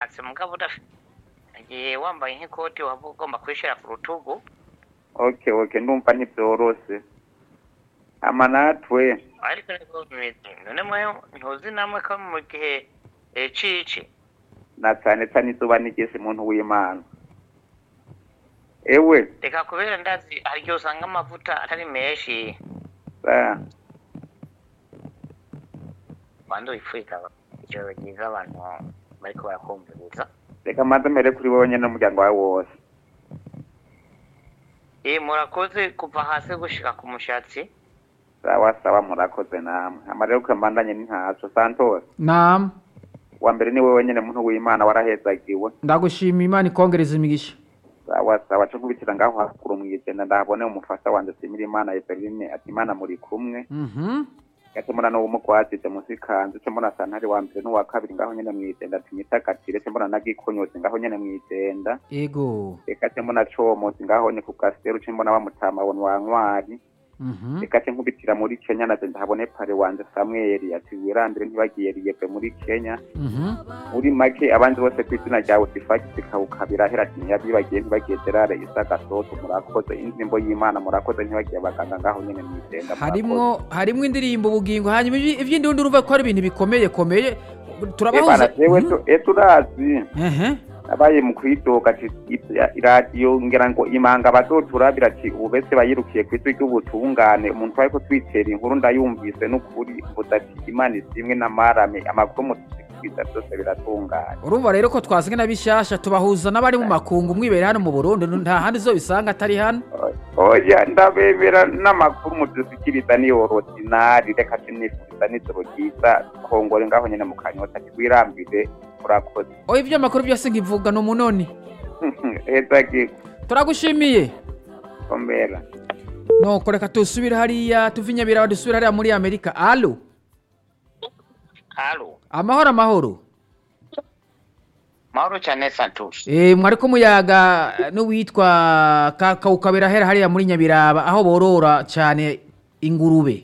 ushatse mugabo udafite igihe wambaye nk'ikoti waba ugomba kwishyira ku rutugu okay okay ndumva ntibyoroshe ama natwe ariko niko bimeze none mwe ntuzi namwe ko mu gihe eh, cici na cyane cyane izuba nigeze muntu w'imana ewe reka kubera ndazi hari igihe usanga amavuta atari menshi sa banza wipfuka ijoro ryiza abantu bariko barakumviriza reka maze mbere kuri wowe nyine n'umuryango wawe wose eh murakoze kuva hasi gushika ku mushatsi sawa sawa murakoze namwe amarero kwembandanye ni ntaco santos naam wa mbere ni wewe nyene muntu w'imana warahezagiwe ndagushima imana ikongereza imigisha sawa sawa co nkubitira ngaho hakuru mw'ijenda ndahabone umufasha wanje simira imana eveline ati imana muri kumwe Mhm. gace mbona n'uwo mugwatije musi kanzu ce mbona santari wa mbere n'uwa kabiri ngaho nyene mw'ijenda ati mitagatire ce mbona nagikonyozi ngaho nyene mw'ijenda ego reka ce mbona comozi ngaho ni ku gaseru ce mbona bamutama woni wa ntwari Mhm. reka ce nkubitira muri kenya naje ndahabone pare wanje samweli ati wirambire ntibagiye riyeve muri kenya Mhm. muri make abandi bose ku izina ryawe tifagisi kawukabira hera ati ntiyabibagiye ntibagiye gerare isa gasoto murakoze indirimbo y'imana murakoze ntibagiye abaganga ngaho nyene mw'ijenda harimwo harimwo indirimbo ubugingo hanyuma ivyi- ivy'indundi urumva ko ari ibintu bikomeye komeye ebana turabahuza jewe tu- e turazi ehe abaye mu kwidoga ati ip- iradiyo ngira ngo imanga bazoturabira ati ubu bese bayirukiye ku isi ry'ubutungane umuntu twari ko twitera inkuru ndayumvise n'ukuri mvuze ati imana isimwe n'amarame amakuru mutusikiriza byose biratunganye urumva rero ko twazanye na bishasha tubahuza n'abari mu makungu mwibere hano mu burundi nta handi uzobisanga atari hano oya ndabemera n'amakuru mudusikiriza ni orodinari reka sinifuriza n'ijoro ryiza kongore ngaho nyene mu kanyota ati wirambire urakoze oya ivyo amakuru byose nkivuga ni umunoni ezagi turagushimiye komera nuko reka tusubire hariya tuve inyabirawa dusubire hariya muri amerika alo halo amahoro amahoro mahoro cyane santos Eh, mwariko muyaga n'uwitwa Ka- kawukabera hera hariya muri nyabiraba aho borora cyane ingurube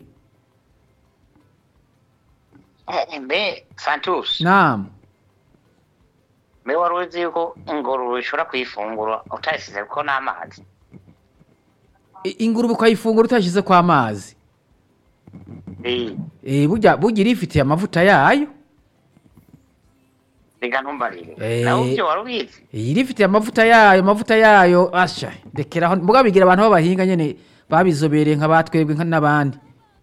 Eh, mbe santos naam mbe wari uzi yuko ingurube ushobora kuyifungura utayisize ko n'amazi I- ingurube ukayifungura utashyize kwa mazi Eh, Eh, burya burya irifitiye amavuta yayo reka ntumbarire Eh. nawe ibyo wari ubizi Eh, irifitiye amavuta yayo amavuta yayo asha rekeraho mbuga bigira abantu b'abahinga nyene babizobereye nka batwebwe nka n'abandi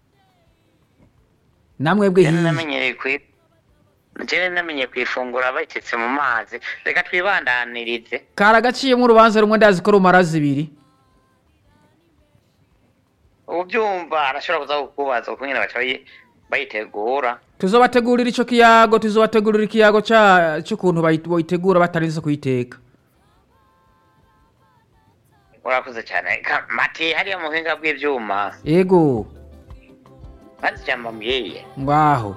namwebwe Jene hiye namenyereye kwi jene namenye kuyifungura bayitetse mu mazi reka twibandanirize karagaciyemo urubanza rumwe ndazi ko rumara zibiri ubyumva arashobora kuza kukubaza uko nyine baca bayi- bayitegura tuzobategurira ico kiyago tuzobategurira ikiyago ca c'ukuntu bayi- boyitegura batarinze kuyiteka urakoze cyane Ka- mati hariya mu buhinga bw'ibyuma ego maze ijambo mbwiye ngaho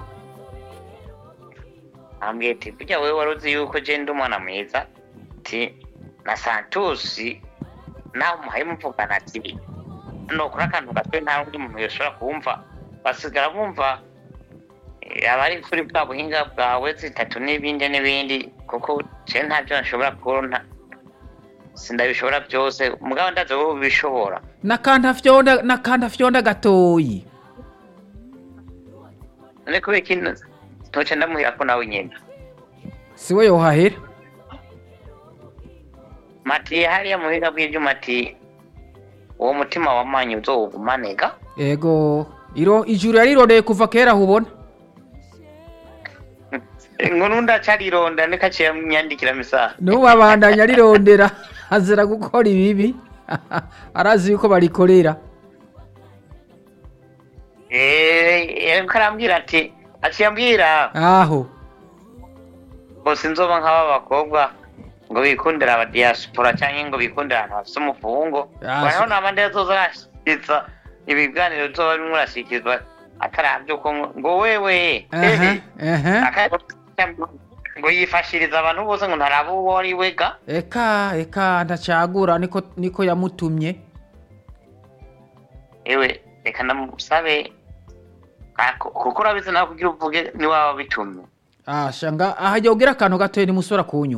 ambwiye ati burya wowe wari uzi yuko je ndi umwana mwiza ti na santusi nawe umuhaye muvugana ati nokora akantu gato nta undi muntu yoshobora kumva basigara bumva eh, abari kuri bwa buhinga bwawe zitatu n'ibindi n'ibindi kuko je ntabyo nshobora kubona sindabishobora byose mugabo ndazi wowe ubishobora nakanta fyonda nakanta fyonda gatoyi none kubera iki ntoce ndamuhira ko nawe nyine siwe yohahera mati hariya mu buhinga bw'ibyuma ati uwo mutima wamanyi uzowugumanega ego iro ijuru yarirondeye kuva kera hubona inkuru ndacarironda nikaciye myandikira misaha n'ubabandanya arirondera azira gukora ibibi arazi yuko barikorera yariko arambwira ati aciye ambwira aho ngo sinzoba nk'aba bakobwa ngo bikundira abadiyasipora cyangwa ngo bikundira ahantu hafise umufungo Ah, bariho si- n'abandi bazoza barashyikiza ibiganiro bizoba bimwe urashyikirizwa ataravye uko ngo- ngo wewe aha aha aka- ngo yifashiriza abantu bose ngo ntaraba uwo ari we ga eka eka ndacagura niko niko yamutumye ewe reka ndamusabe ako- kuko urabizi nawe kugira uvuge niwaba bitumye asha nga aha yogira akantu gatoya nimusora kunyuma